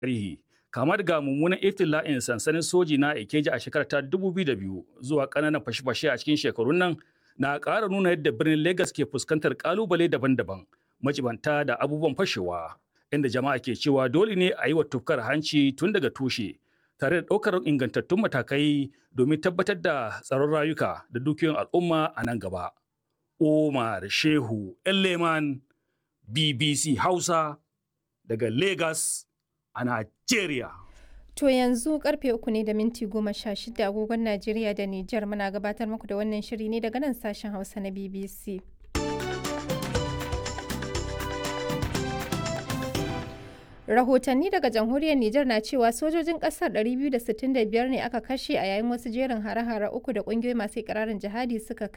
tarihi kama daga mummunan iftila'in sansanin soji na Ikeja a shekarar ta 2002 zuwa ƙananan fashe-fashe a cikin shekarun nan na ƙara nuna yadda birnin Legas ke fuskantar ƙalubale daban-daban majibanta da abubuwan fashewa inda jama'a ke cewa dole ne a yi wa tufkar hanci tun daga tushe tare da ɗaukar ingantattun matakai domin tabbatar da tsaron rayuka da dukiyoyin al'umma a nan gaba. Omar Shehu Elleman BBC Hausa daga Legas a Najeriya. To yanzu karfe uku ne da minti goma sha shida agogon Najeriya da Nijar muna gabatar muku da wannan shiri ne daga nan sashen Hausa na BBC. Rahotanni daga jamhuriyar Nijar na cewa sojojin kasar 265 ne aka kashe a yayin wasu jerin hare-hare uku da kungiyoyi masu ikirarin jihadi suka